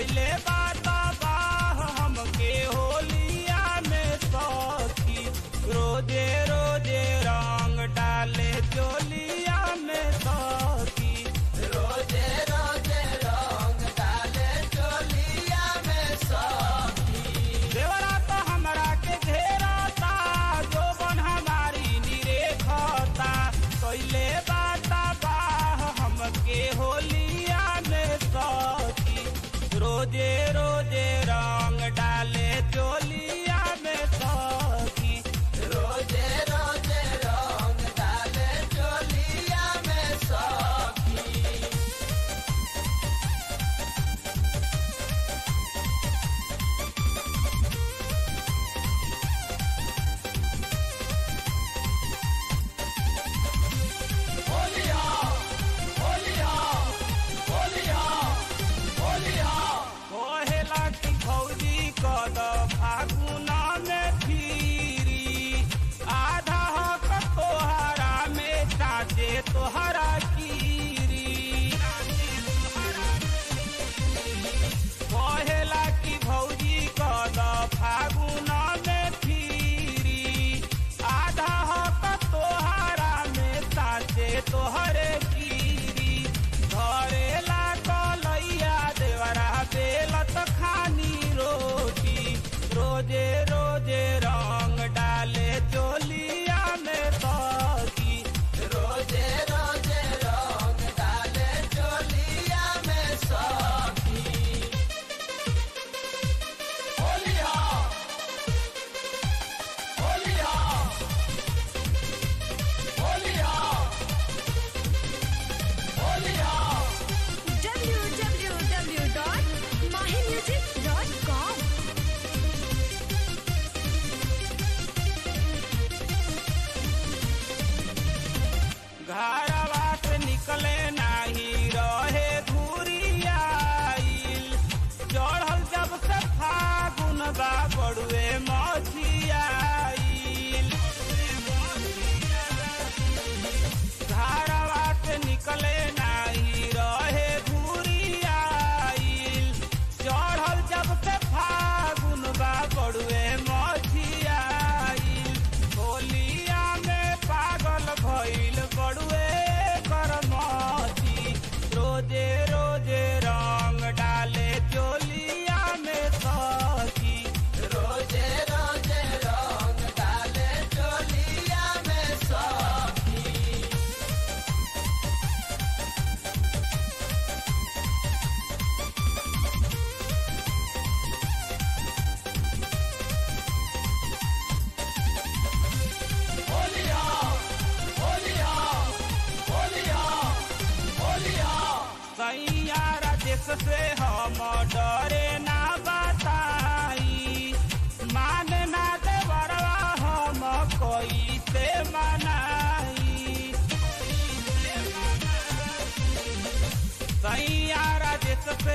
कैले बात बाह हमके होलिया में सखी रोजे रोजे रंग डाले चोलिया में सखी रोजे रोजे रंग डाले चोलिया में सखी देवरा तो हमरा के घेरता जो बन हमारी निरेखता कैले बात बाह हमके होलिया में सखी रोजे रोजे रंग डाले चोलिया में सखी रोजे रोजे रंग डाले चोलिया में सखी होलिया होलिया होलिया होलिया कोहेला की भौजी कद फागुना में फिरी आधा हक तोहरा में चाचे तोहरा कीरी कोहेला की भौजी कद फागुना में फिरी आधा हक तोहरा में चाचे तोहरे कीरी धरेला कलैया देवरा बेलत खानी रोटी रोजे रोजे रंग डाले चोलिया में सखी रोजे रोजे रंग डाले चोलिया में सखी होलिया होलिया होलिया होलिया www.mahimusic.com घरवा से निकले नाही रहे धुरियाइल चढ़ल जब से फागुन बा बड़ुए मछियाइल घरवा से निकले नाही रहे धुरियाइल चढ़ल जब से फागुन बा बड़ुए मछियाइल होलिया में पागल भइल बड़ुए करमती रोजे रोजे रंग डाले चोलिया में सखी रोजे रोजे रंग डाले चोलिया में सखी होलिया होलिया होलिया होलिया सैयारा देश से हम डरे ना बताई मान ना देवरवा हम कोई से मनाई सैयारा देश से